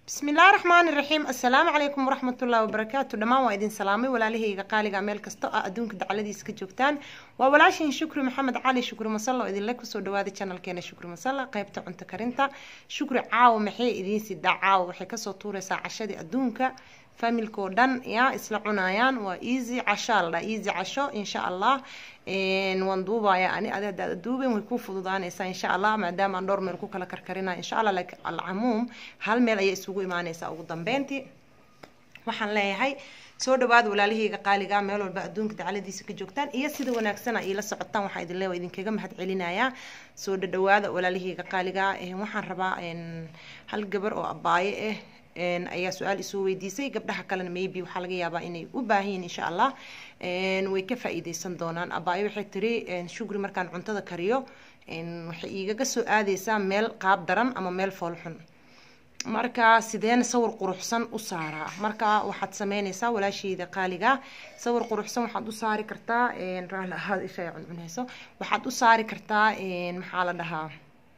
bismi illaahi raxmaani raxiim assalaamu calaykum waraxmatullahi wabarakaatu dhammaan waa idin salaamay walaalahayga qaaliga meel kasta oo adduunka dacaladiisa ka joogtaan waa walaashin shukri maxamed cali shukri masalla oo idinle kusoo dhawaada janalkeena shukri masalla qeybta cunto karinta shukri caawa maxay idiin sidaa caawa waxay kasoo tuuraysaa cashadii adduunka familkao dhan ya isla cunayaan waa easy cashaa la dhaa easy casho insha allah waan duubaya ani adi hadaad duuben way ku fududaanaysaa insha allah maadaama aan dhowr meel ku kala karkarinaya insha allah laakiin alcamuum hal meel ayay isugu imaanaysaa ugu dambeyntii waxaan leeyahay soo dhawaada walaalahayga qaaliga meel walba adduunka dacaladiisa ka joogtaan iyo sida wanaagsana iila socotaan waxaa idin leewa idinkaga mahad celinayaa soo dhadhawaada walaalahayga qaaliga waxaan rabaa hal gabar oo abaaye ah ayaa su-aal isoo weydiisay gabdhaha kalena maybe waxaa laga yaabaa inay u baahanyiin insha allah way ka faa-iideysan doonaan abaayo waxay tiri shugri markaan cuntada kariyo waxay igaga soo aadeysaa meel qaab daran ama meel foolxun marka sideena sawir quruxsan u saaraa marka waxaad sameyneysaa walaasheyda qaaliga sawir quruxsan waxaad u saari kartaa raali ahaad isha cuncuneyso waxaad u saari kartaa maxaa la dhahaa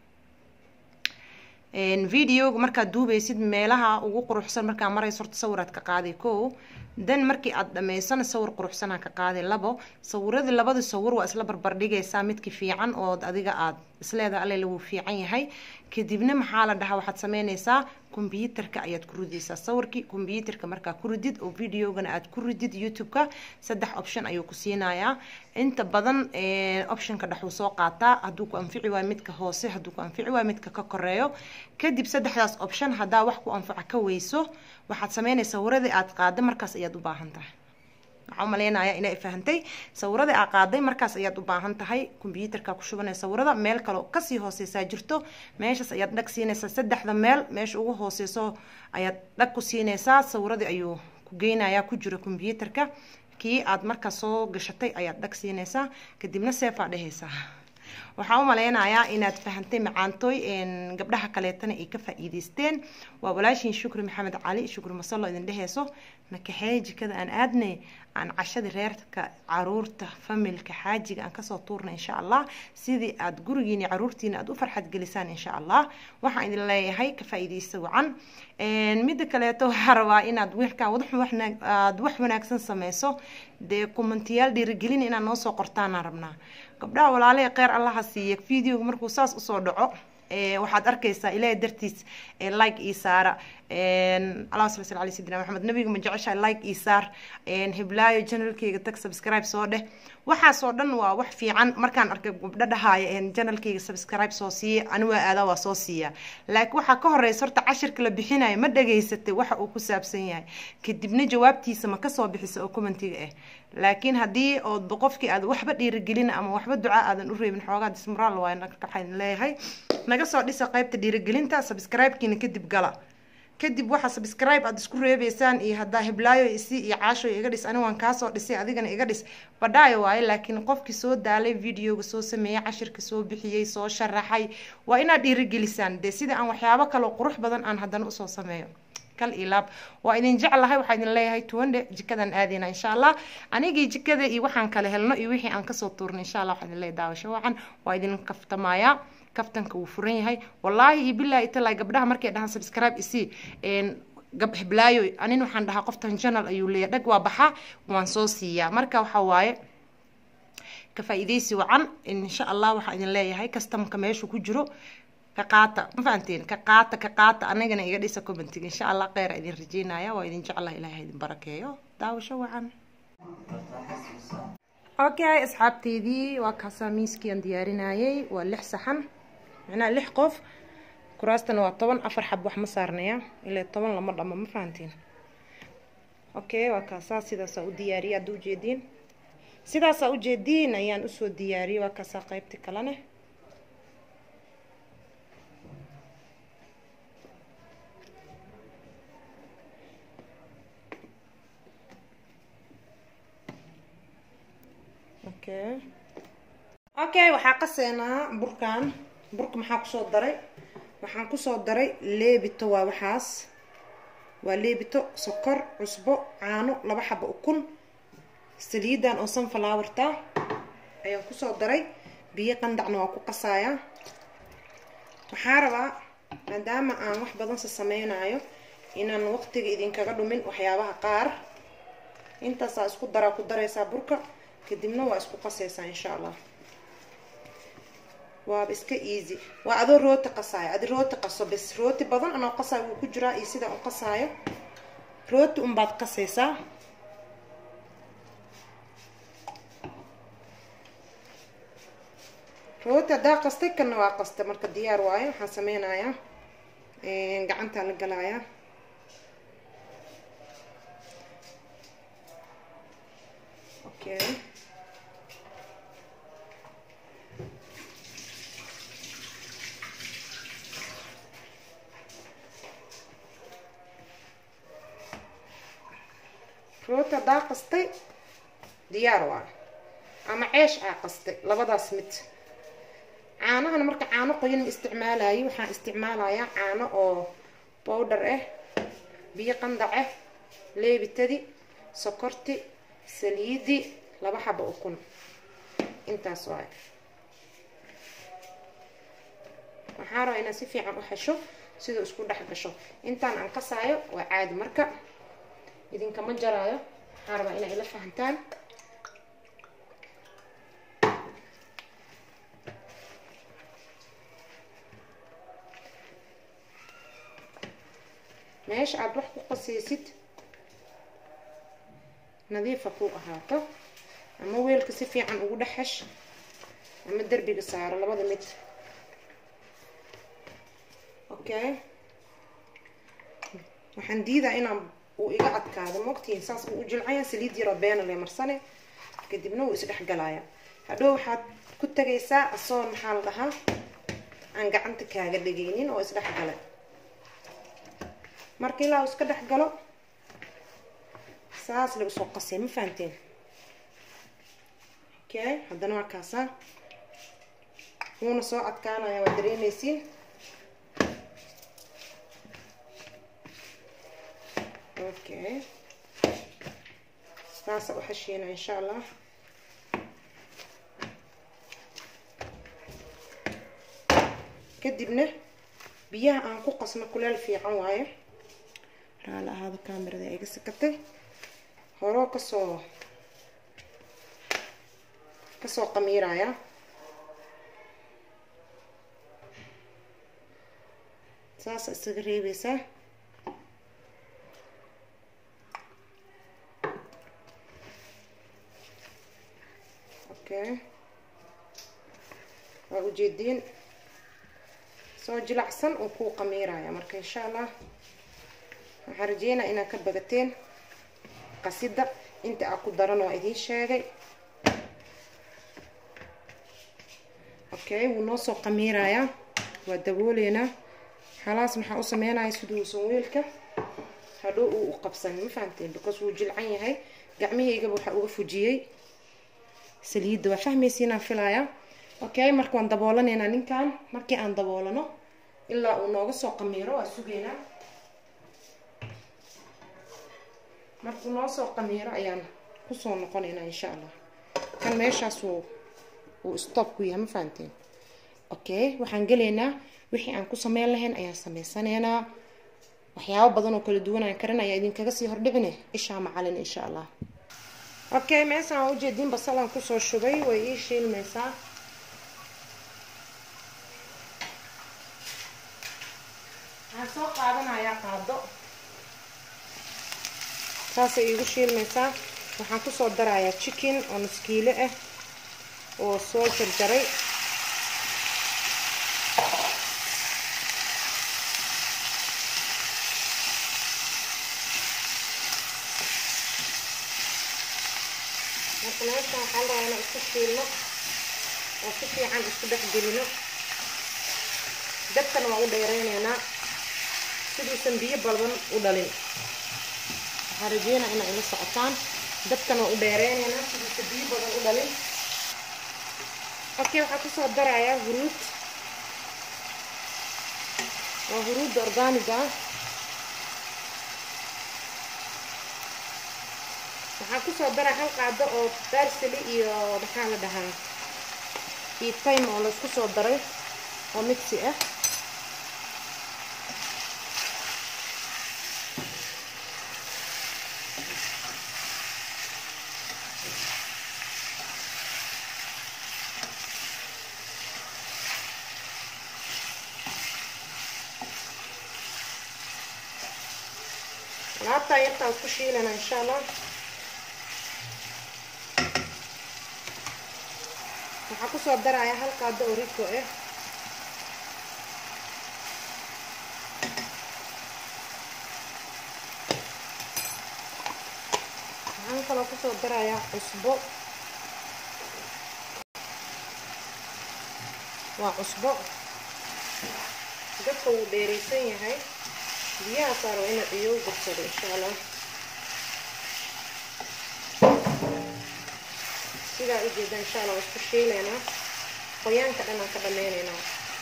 videoga markaad duubeysid meelaha ugu quruxsan markaa marayso horta sawiraad ka qaaday ko dan markii aad dhameysana sawir quruxsanaa ka qaaday labo sawiradii labadii sawir waa isla barbardhigaysaa midki fiican ood adiga aad isleedaha allela wuu fiican yahay kadibna maxaa la dhahaa waxaad sameyneysaa kombyuutarka ayaad ku rideysaa sawirkii kombyuutarka markaa ku ridid oo videogana aad ku ridid youtube-ka saddex option ayuu ku siinayaa inta badan optionka dhexuu soo qaataa hadduu ku anfici waayo midka hoose hadduu ku anfici waayo midka ka koreeyo kadib saddexdaas option haddaa wax ku anfaca ka weyso waxaad sameynaysaa sawiradii aad qaada markaas ayaad u baahan tahay waxaa umaleynaya inay fahantay sawirada aa qaaday markaas ayaad u baahan tahay kombyuutarka ku shubanaya sawirada meel kaleo kasii hooseysaa jirto meeshaas ayaad dhag siinaysaa saddexda meel meesha ugu hooseyso ayaad dhag ku siinaysaa sawiradii ayuu ku geynayaa ku jiro kombyuutarka kii aad markaas soo gashatay ayaad dhag siinaysaa kadibna seefaa dhehaysaa waxaa u maleynayaa inaad fahantay macaantooy gabdhaha kaleetana ay ka faa-iideysteen waa walaashiin shukri maxamed cali shukri masallo idin dheheyso nakaxeeye jikada aan aadnay aan cashadii reerka caruurta familka xaajiga aan kasoo tuurna insha allah sidii aad gurigiini caruurtiina aad u farxad gelisaan insha allah waxaan idin leeyahay ka faa-iideysta wacan midda kaleeto waxaa rabaa inaad wiilkaa aad wax wanaagsan sameyso dee kumantiyaal dhiirigelin inaad noo soo qortaanaan rabnaa gabdhaha walaalaha kheyr allaha siiya videoga markuu saas usoo dhaco waxaad arkaysaa ilaahay dartiis like ii saara allah sala sal alay sidina maxamed nabiga ma jeceshahay like ii saar hiblaayo janalkeyga tag subscribe soo dheh waxaasoo dhan waa wax fiican markaan arkay gabdho dhahaaya janalkeyga subscribe soo siiya ani waa aadaa waa soo siiya laakiin waxaa ka horeysa horta cashirka la bixinayo ma dhageysatay waxa uu ku saabsan yahay kadibna jawaabtiisa ma kasoo bixisa oo commentiga ah laakiin haddii oodba qofkii aad waxba dhiirigelin ama waxba ducaa aadan u reebin xoogaa dismaraal waay waxaan leeyahay naga soo dhisa qeybta dhiirigelinta subscribe-kiina kadib gala kadib waxa subscribe aad isku reebeysaan iyo haddaa hiblaayo isi iyo caasho iga dhis ani waan kaasoo dhisay adigana iga dhis badhaayo waaye laakiin qofkii soo daalay videoga soo sameeyey cashirka soo bixiyey soo sharaxay waa inaad dhiirigelisaan dee sida aan waxyaabo kaloo qurux badan aan haddana usoo sameeyo kal iyo laab waa idin jeclahay waxaa idin leeyahay tuwandhe jikadan aadeyna insha allah anigii jikada iyo waxaan kala helno iyo wixii aan kasoo tuurnay insha allah waxaa idin leeyahay daawasho wacan waa idin kaftamayaa kaftanka wuu furan yahay wallaahi iyo billahi italaa gabdhaha markay dhahaan subscribe isii gab hiblaayo anin waxaan dhahaa qoftan janal ayuu leeyahay dhag waa baxa waan soo siiyaa marka waxaa waaye ka faa-iideysi wacan insha allah waxaa idin leeyahay kastamka meeshu ku jiro ka qaata ma fahanteen ka qaata ka qaata anagana iga dhisa commentiga insha allah kheyra idin rajeynaya waa idin jeclaha ilaahay idin barakeeyo daawasho wacan okay asxaabteydii waa kaasaa miiskiiaan diyaarinayay waa lix saxan macnaha lix qof kuraastana waa toban afar xab wax ma saarnaya ilaa toban lama dhamo ma fahantiin okay waa kaasaa sidaasaa u diyaariyay hadda ujeediin sidaasaa ujeediin ayaan usoo diyaariyay waa kaasaa qeybta kalene okay okay waxaa qaseynaa burkan burka maxaa kusoo daray waxaan kusoo daray leebito waa waxaas waa leebito sokor cusbo caano laba xaba ukun saliidan oo sunflowerta ayaan kusoo daray biyo qandacna waa ku qasayaa waxaa rabaa maadaama aan wax badan sa sameynayo inaan waqtiga idinkaga dhumin waxyaabaha qaar intaasaa isku daraa ku daraysaa burka kadibna waa isku qasaysaa insha allah waaba iska easy waa adoo rooti qasaayo adi rooti qaso bes rooti badan anoo qasaayo wuu ku jiraa iyo sidaa u qasaayo rooti unbaad qasaysaa rooti haddaa qastay kanna waa qastay marka diyaar waayo waxaan sameynayaa gacantaa la galayaa okay rooti haddaa qastay diyaar waa ama ceesh aa qastay labadaas mid caanahana marka caano qoyan ma isticmaalayo waxaan isticmaalayaa caano oo bowdhar ah biyo qandac ah leebitadi sokorti saliidi laba xaba ukun intaas waayo waxaa rabaa inaad si fiican u hesho siduu isku dhex gasho intaan aan qasaayo waa caadi marka idinkama jaraayo waxaa rabaa inaa ila fahantaan meesha aada wax ku qasaysid nadiifa ku ahaato ama weelka si fiican ugu dhex hesh ama derbiga saaro labada mid okay waxaan diidaa inaan uu iga adkaado mogtiin saas uu u jilcaya saliid yaroo beena le marsane kadibna wuu isdhex galaya hadhow waxaad ku tagaysaa asoo maxaa la dhahaa aan gacanta kaaga dhegaynin oo isdhex gala marka ilaa uu iska dhex galo saas lagu soo qasay ma fahanteen okay haddana waa kaasaa wuuna soo adkaanaya waa dareemaysiin okay saasa u xashiina insha allah kadibna biyaha aan ku qasno kuleel fiican waayo raala ahaado kamerada iga sakatay horoo kasoo kasoo qamiiraya saasa isaga reebeysaa okay waa ujeediin soo jilacsan uu kuu qamiiraya marka insha allah waxaan rajeynaa inaad ka bagateen qasida inta aa ku daran waa idiin sheegay okay wuu noo soo qamiirayaa waa dabooleynaa halaas maxaa u sameynaya siduusan weelka hadhow uu u qabsan ma fahamteen because wuu jilcan yahay gacmihaygaba waxaa uga fujiyey saliidda waa fahmaysiinaan filayaa okay marka waan daboolanaynaa ninkan markii aan daboolano ilaa uu nooga soo qamiiro waa sugaynaa markuu noo soo qamiiro ayaan kusoo noqonaynaa insha allah kan meeshaas uu uu stop ku yahay ma fahanteen okay waxaan gelaynaa wixii aan ku sameyn lahayn ayaan sameysanaynaa waxyaabo badan oo kala duwan aan karin ayaa idinkaga sii hordhicine ishaa macalin insha allah okay meeshaan waa ujeediin basalaan kusoo shubay way ii shiilmaysaa waxaan soo qaadanayaa qaado saasay iigu shiilmaysaa waxaan kusoo darayaa chicken oo nuskiile ah oo soo jarjaray marka meeshaan waxaa la rabaa inaan isku shiilno oo si fiican isku dhex gelino dabkana waan u dheereyneynaa siduusan biyo balban u dhalin waxaan rajeynaa inaa ila socotaan dabkana waan u dheereyneynaa siduusan biyo badan u dhalin okay waxaa kusoo darayaa huruud waa huruudda organiga ah waxaan kusoo daraa hal qaado oo barsali iyo maxaa la dhahaa iyo time oo laisku soo daray oo mixi ah alaabtaa yartaa isku shiilana insha allah waxaa kusoo daraya hal qaado oo riko ah waxaan kaloo kusoo darayaa cusbo waa cusbo dadka wuu dheeraysan yahay biyaha saaro ina ciyo u gursado insha allah sidaa ujeeda insha allah waa isku shiileynaa qoyaanka dhan aan ka dhameyneynaa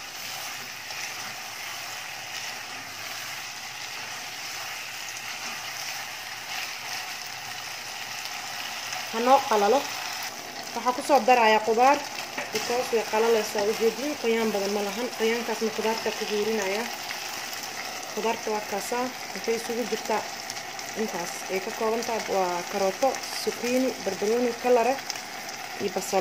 hanoo qalalo waxaa kusoo daraya qudaar because way qalaleysaa ujeedin qoyaan badan ma lahan qoyaankaasna qudaarta ku huurinaya qudaarta waa kaasaa waxay isugu jirtaa intaas ay ka koobantaha waa karooto sukiini barbarooni kalare iyo basal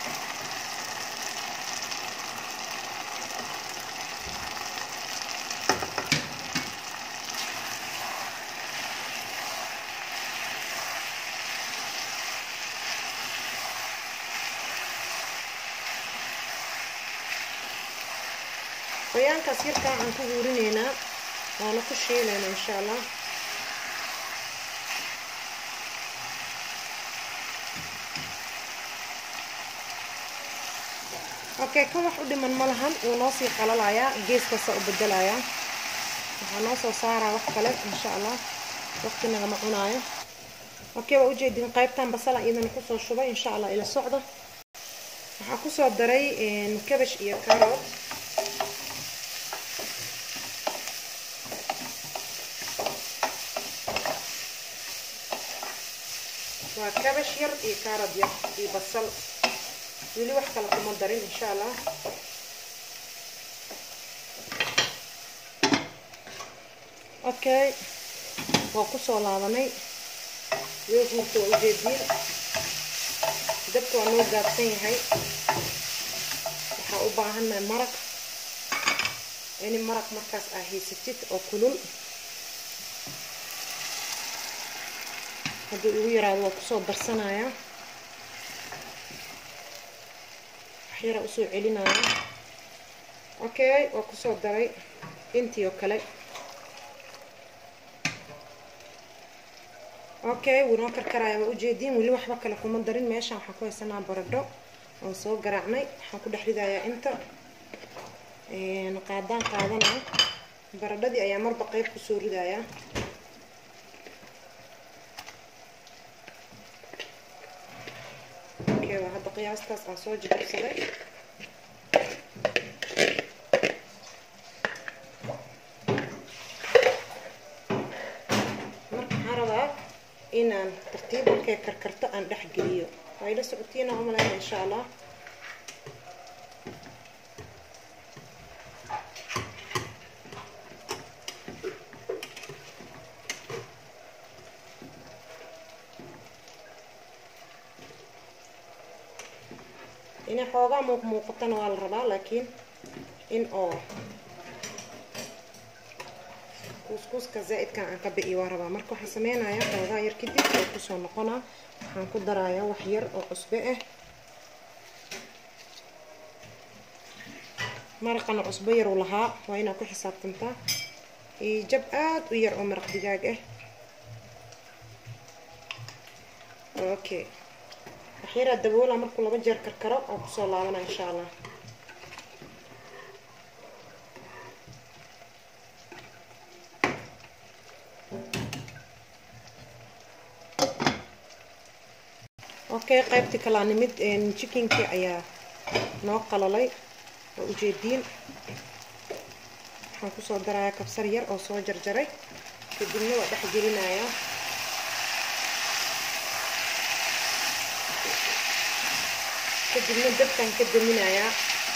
qoyaankaas yarkaa aan ku huurineynaa waana ku shiileynaa insha allah okay kan wax u dhiman ma lahan wuu noo sii qalalayaa geeskaasa u bedelayaa waxaa noo soo saaraa wax kale insha allah waqti nagama cunaayo okay waa ujeedin qaybtan basala iyadana kusoo shubay insha allah ila socda waxaa kusoo daray kabash iyo carot waa kabash yar iyo carot yar iyo basal weli wax kale kuma darin insha allah okay waa kusoo laabanay way huurta waa ujeediin dabka waa noo gaabsan yahay waxaa u baahannahay maraq ini maraq markaas aa haysatid oo kulul haddii ugu yaraado waa kusoo darsanaya waxyara usoo celinaya okay waa kusoo daray intii oo kale okay wuu noo karkaraya waa ujeediin weli waxba kale kuma darin meeshaan waxaan ku haysanaa baradho oon soo garaacnay waxaan ku dhex ridayaa inta qaadaan qaadanaa baradhadii ayaa marba qeyb kusoo ridayaa okay waa hadda qiyaastaas aan soo jajabsaday marka waxaan rabaa inaan tartiib markay karkarto aan dhex geliyo waa ila socotiina umaleyna insha allah inay xoogaa muuq muuqatana waa la rabaa laakiin in oo kuuskuuska zaa'idkan aan ka bi'i waa rabaa marka waxaan sameynayaa xoogaa yar kadib oo kusoo noqonaa waxaan ku darayaa wax yar oo cusbe ah maraqana cusbo yar uu lahaa waa inaad ku xisaabtantaa iyo jab aad u yar oo maraq digaag ah okay waxyaraa daboola markuu laba jeer karkaro oo kusoo laabana insha allah okay qaybtii kalaa nimid chickenkii ayaa noo qalalay oo ujeediin waxaan kusoo darayaa kabsar yar oo soo jarjaray kadibna waa dhex gelinayaa kadibna dabkaan ka daminayaa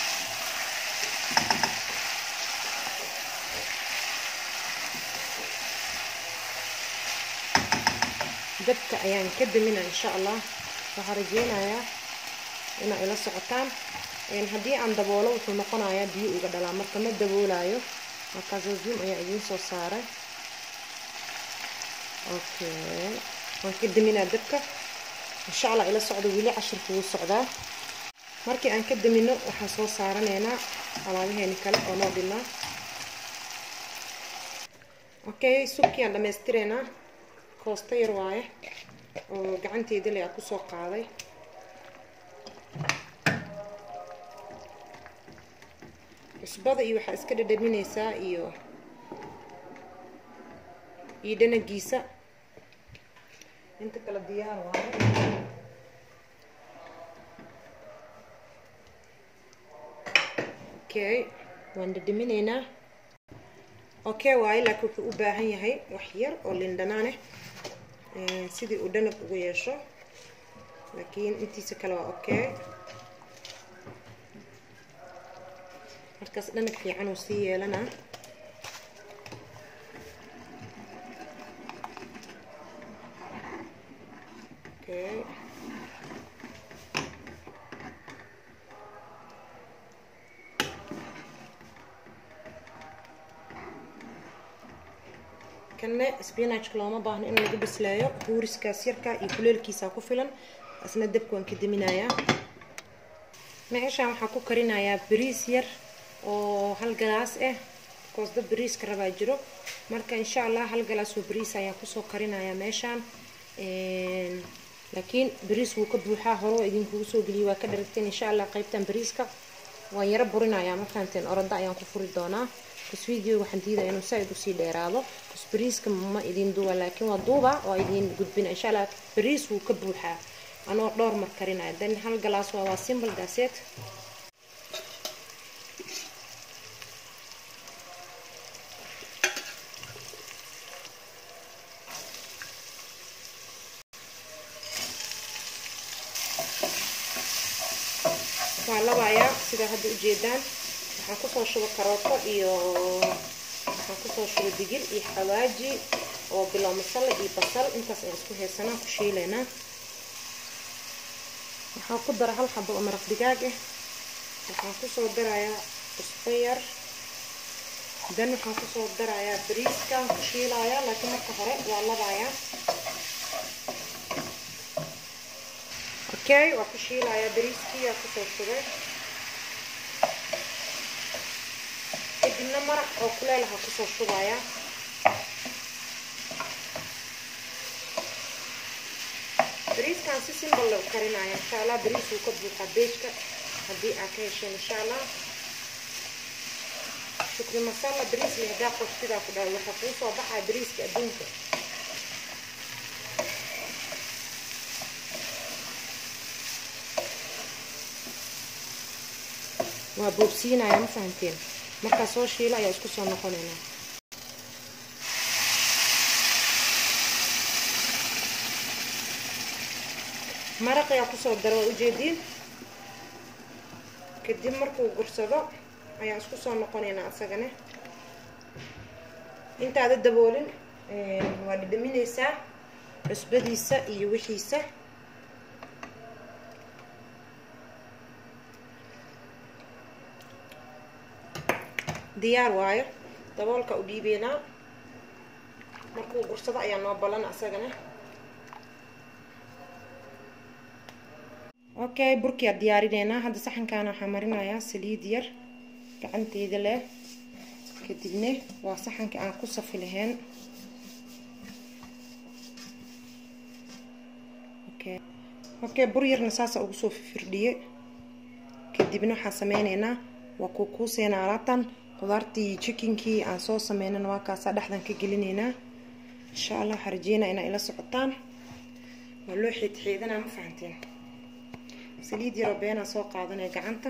dabka ayaan ka daminaa insha allah waxaa rajeynayaa inaa ila socotaan haddii aan daboolo wuxuu noqonayaa biyo iga dhalaa marka ma daboolayo markaasoo zoom ayaa idiin soo saaray okay waan ka daminaa dabka insha allah ila socdo weli cashirka wuu socdaa markii aan ka damino waxaan soo saaranaynaa alaabaheeni kale oo noo dhimaa okay subkii aan dhammaystireynaa koosto yar waaye oo gacanteeda le a kusoo qaaday cusbada iyo waxaa iska dhadhaminaysaa iyo iyo dhanagiisa inta kale diyaar waaye okay waan dhadhaminaynaa okay waaye laakiin wuxuu u baahan yahay wax yar oo lindhanaaneh sidii uu dhanab ugu yeesho laakiin intiisa kale waa okay markaas dhanab fiican uu sii yeelanaa okay kanne spinachka looma baahno in lagu bisleeyo huuriskaas yarka iyo kuleelkiisa ku filan asna dabka waan ka daminayaa meeshaan waxaa ku karinayaa bariis yar oo hal galaas ah koos dad bariiska rabaa jiro marka insha allah hal galaas oo bariis ayaan kusoo karinayaa meeshaan laakiin bariis wuu ka buuxaa hore oo idinkugu soo geliyay waa ka dharagteen insha allah qaybtan bariiska waan yaro burinayaa markaanteen orada ayaan ku furi doonaa bas video waxaan diidaya inuu saa-id usii dheeraado bas bariiska ma idin duuba laakiin waa duuba waa idin gudbina insha allah bariis wuu ka buuxaa anoo dhowr mar karinaya dan hal galaas waa waa simple daaseed waa labayaa sidaa hadda ujeedaan waxaan kusoo shuba karooto iyo waxaan kusoo shuba digir iyo xawaaji oo bilow masala iyo basal intaas ayaan isku heesanaa ku shiileynaa waxaan ku dara hal xabo oo maraq digaag ah waxaan kusoo darayaa cusbo yar dan waxaan kusoo darayaa bariiskaan ku shiilayaa laakiin marka hore waa labayaa okay waa ku shiilayaa bariiskii yaa kusoo shubay kadibna maraq oo kuleelaha kusoo shubayaa bariiskan si simbal loo karinaya insha allah bariis wuu ka buuxaa beejka haddii aad ka hesheen insha allah shukri masala bariis leh haddaa qof sidaa ku dhahay waxaa kuu soo baxaya bariiska adduunka waa boobsiinaya ma fahanteen markaa soo shiilo ayaa isku soo noqonaynaa maraq ayaa kusoo dara waa ujeediin kadib markuu gursado ayaan isku soo noqonaynaa asagane intaada daboolin waa dhidhaminaysaa cusbadiisa iyo wixiisa diyaar waayo daboolka u dhiibeynaa markuu gursado ayaa noo balan asagana okay burkiyaa diyaarineynaa hadda saxankaana waxaa marinayaa saliid yar gacanteeda leh kadibne waa saxankii aan ku safi lahayn okay okay bur yarna saasa ugu soo firdhiye kadibna waxaa sameyneynaa waa kuukuuseena alaabtan qudaartii jikinkii aan soo sameynana waa kaasaa dhexdan ka gelineynaa insha allah waxaa rajeynaa inaa ila socotaan waa loo xiidxiidanaa ma fahanteen saliid yaroo beenaa soo qaadanaya gacanta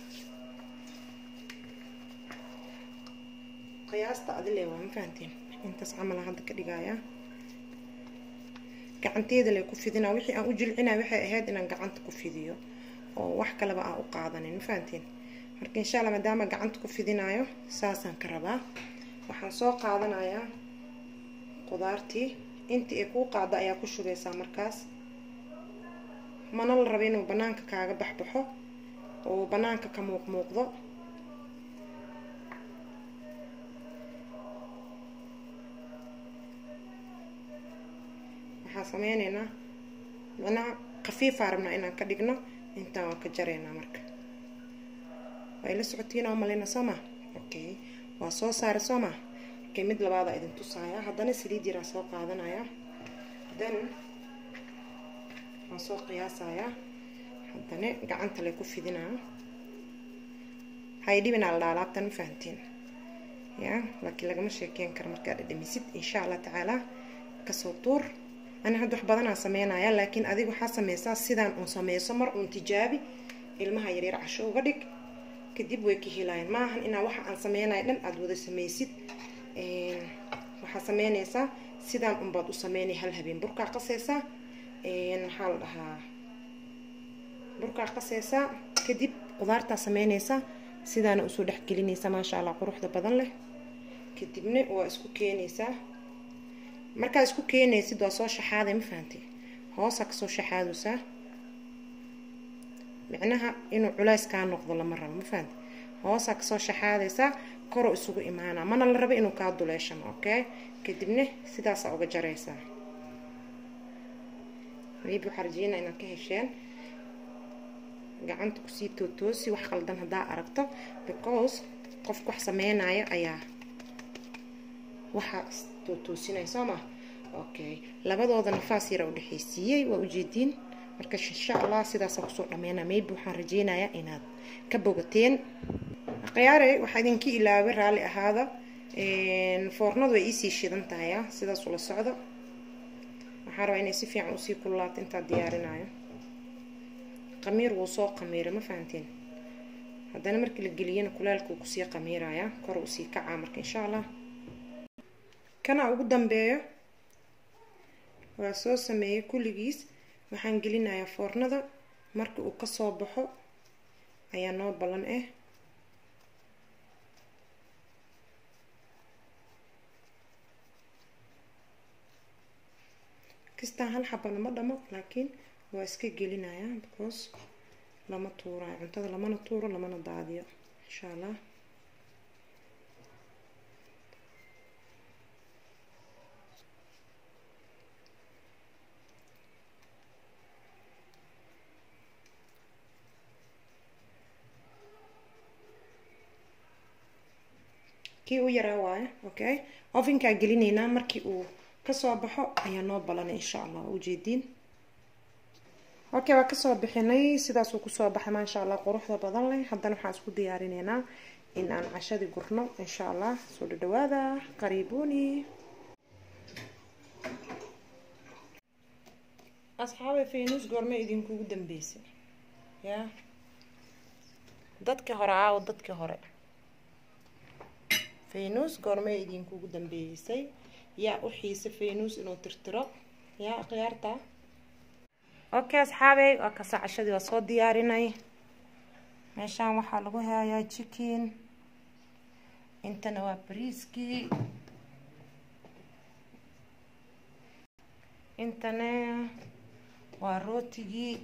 qiyaasta adile waa ma fahanteen intaas camala hadda ka dhigayaa gacanteeda lay ku fidinaa wixii aan u jilcinaya waxay ahayd inaan gacanta ku fidiyo oo wax kaleba aan u qaadanin ma fahanteen marka insha alla maadaama gacanta ku fidinayo saasaan ka rabaa waxaan soo qaadanayaa qudaartii intii ay kuu qaada ayaa ku shubeysaa markaas mana la rabo inuu banaanka kaaga baxbaxo oo banaanka ka muuq muuqdo waxaa sameyneynaa macnaha khafiifaa rabnaa inaan ka dhigno intaan waa ka jareynaa marka waa ila socotiin oo malina soo ma okay waa soo saaray soo ma okay mid labaada idin tusaaya haddana saliid yaraa soo qaadanaya then waan soo qiyaasayaa haddana gacanta lay ku fidinaa hay dhibinaa la dhaha laabtan ma fahantiin ya laakiin lagama sheekeyn karo markaad dhadhamisid insha allah tacaala kasoo tuur ani hadda wax badanaa sameynaya laakiin adiga waxaa sameysaa sidaan uun sameyso mar uun tijaabi ilmaha yaryar casho uga dhig kadib way ka helaayeen maahan inaa waxa aan sameynaya dhan aada wada sameysid waxaa sameyneysaa sidaan unbaad u sameynay hal habeen burkaa qaseysaa maxaa la dhahaa burkaa qaseysaa kadib qudaartaa sameyneysaa sidaana usoo dhexgelinaysaa maasha allah quruxda badan leh kadibna waa isku keenaysaa markaa isku keenaysid waa soo shaxaaday ma fahantay hoosaa kasoo shaxaadaysaa micnaha inuu culays kaa noqdo lama rabo ma fahantay hoosaa kasoo shaxaadaysaa koroo isugu imaanaa mana la rabo inuu kaa duleeshano okay kadibna sidaasaa uga jaraysaa maybe waxaa rajeynaa inaad ka hesheen gacanta kusii tootoosi wax qaldan haddaa aragto because qofka wax sameynaya ayaa waxaa tootoosinaya soo ma okay labadooda nafaas yara udhexaysiiyey waa ujeediin marka insha allah sidaasaa kusoo dhameynaa maybe waxaan rajeynayaa inaad ka bogateen khiyaare waxaa idinka ilaaway raalli ahaada foornadu way iisii shidan tahaya sidaas ula socdo waxaa rabaa inay si fiican usii kululaato intaa diyaarinayo qamiir wuu soo qamiira ma fahanteen haddana markii la geliyana kulaalkuu kusii qamiiraya kor usii kacaa marka insha allah kana ugu dambeeyo waa soo sameeyay kulligiis waxaan gelinayaa foornada marka uu kasoo baxo ayaa noo ballan ah kastaan hal xabana ma dhamo laakiin waa iska gelinayaa because lama tuurayo cuntada lamana tuuro lamana daadiyo insha allah kii u yaraa waayo okay ovenkaa gelineynaa markii uu kasoo baxo ayaa noo balanay insha allah ujeediin okay waa kasoo bixinay sidaasuu kusoo baxay maasha allah quruxda badan leh haddana waxaan isku diyaarineynaa in aan cashadii gurno insha allah soo dhadhawaada qariibuni asxaabe faynuus goorme idinkugu dambeysay ya dadkii hore aawo dadkii hore faynuus goorme idinkugu dambeysay yaa u xiisa faynuus inuu tirtiro yaa khiyaarta okay asxaabey waa kasa cashadii waa soo diyaarinay meeshaan waxaa lagu hayaa chicken intana waa bariiskii intana waa rootigii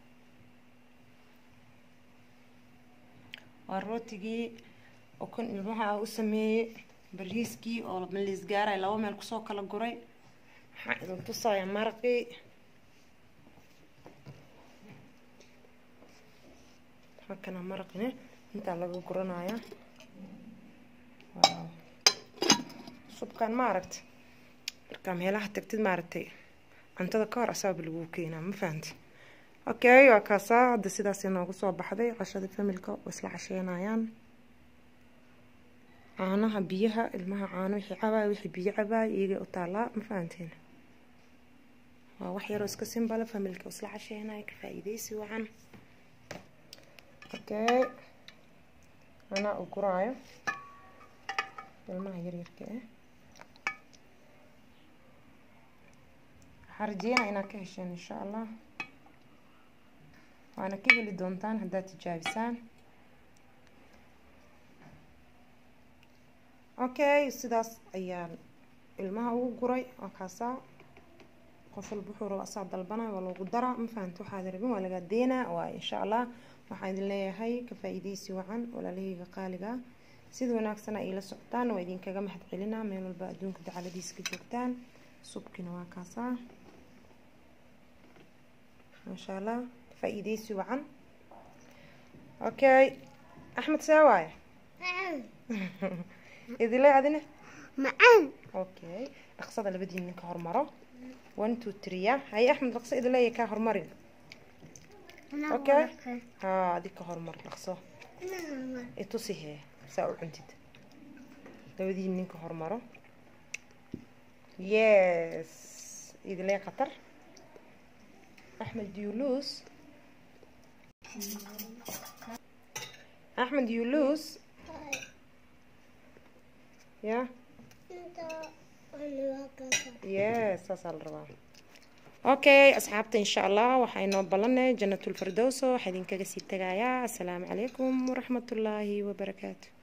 waa rootigii oo kan ilmaha u sameeyey bariiskii oo maliis gaaray laba meel kusoo kala guray waxaan idin tusayaa maraqii halkana maraqine intaa laga guranaya waaw subkan ma aragta markaa meelaha tagtid maaragtay cuntada ka hor asaaba lagu keenaa ma fahanti okay waa kaasaa hadda sidaas inoogu soo baxday cashada familka oo isla casheynayaan caanaha biyaha ilmaha caano wixii cabaay wixii biyo cabaay iyaga u taalaa ma fahanteen waa wax yaroo iska simbala familka isla casheynaya ka faa-iideysi wacan okay anaa u guraayo ilmaha yaryarka ah waxaa rajeynaa inaad ka hesheen insha allah waana ka heli doontaan haddaad tijaabisaan okay sidaas ayaan ilmaha ugu guray waa kaasaa qof walba wuxuu raba asaa dalbana waa loogu daraa ma fahamta waxaad rabin waa lagaa deenaa waa insha allah waxaan idin leeyahay ka faa-iideysi wacan walaalahayga qaaliga sida wanaagsan ay ila socotaan waa idinkaga mahad celinaa meel walba adduunka dacaladiisa ka joogtaan subkina waa kaasaa maasha allah faa-iideysi wacan okay axmed see waaye idile adina macaan okay dhaqsada labadii ninka hormaro one two three ya haye axmed dhaqso idileeya kaa hormarin okay haa adig ka hormar dhaqso itusi hee saa u cuntid labadii ninka hormaro yes idilee khatar axmed you lose axmed you lose ya yes saasaa la rabaa okay asxaabta insha allah waxaa inoo ballanay janatulfirdowso waxaa idinkaga sii tagayaa asalaamu calaykum waraxmatullaahi wabarakaatu